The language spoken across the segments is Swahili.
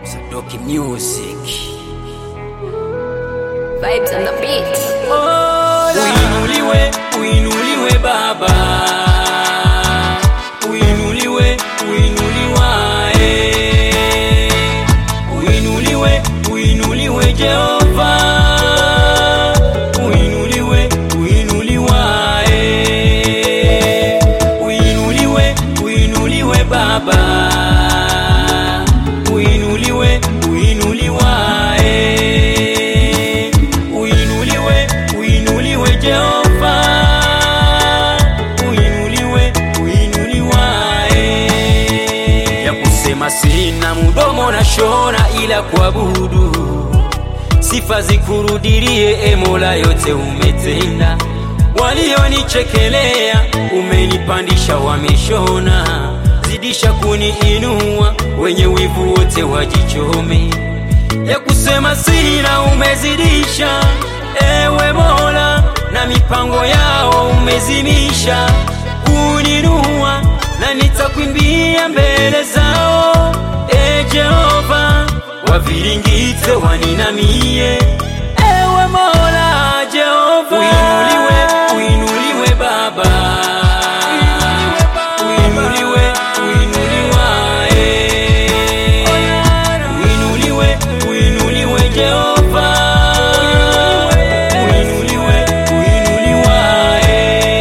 Sadoki Music. Vibes on the beat. Uinuliwe, uinuliwe Baba, uinuliwe, uinuliwae, uinuliwe, uinuliwe Jehova, uinuliwe, uinuliwae, uinuliwe, uinuliwe Baba, uinuliwe, uinuliwae, uinuliwe, uinuliwe Jehova, uinuliwe, uinuliwae. Ya kusema sina mdomo na shona, ila kuabudu sifa zikurudirie, e Mola, yote umetenda. Walionichekelea umenipandisha, wameshona, zidisha kuniinua, wenye wivu wote wajichome ya kusema sina umezidisha, ewe Mola, na mipango yao umezimisha kuninua, na nitakwimbia mbele zao, e Jehova, waviringite waninamie, ewe Mola Jehova, uinuliwe, uinuliwe Baba, uinuliwe, uinuliwae Uinuliwe, uinuliwe Jehova, uinuliwe, uinuliwae,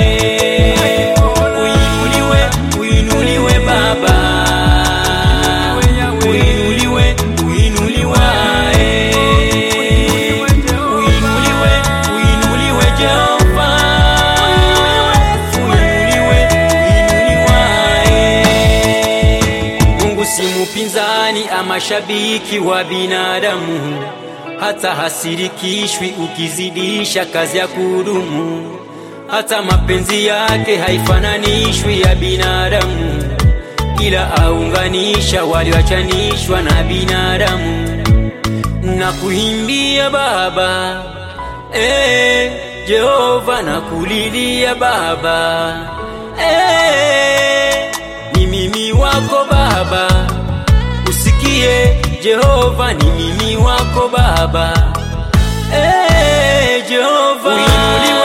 uinuliwe, uinuliwe Baba, uinuliwe, uinuliwae, uinuliwe, uinuliwe Jehova, uinuliwe, uinuliwae. Mungu si mupinzani ama shabiki wa binadamu, hata hasirikishwi ukizidisha kazi ya kudumu. Hata mapenzi yake haifananishwi ya binadamu, ila aunganisha walioachanishwa na binadamu. Na kuimbia Baba, eh, Jehova na kulilia Baba, eh, ni mimi wako Baba, usikie Jehova, ni mimi wako Baba, eh, Jehova, uinuliwe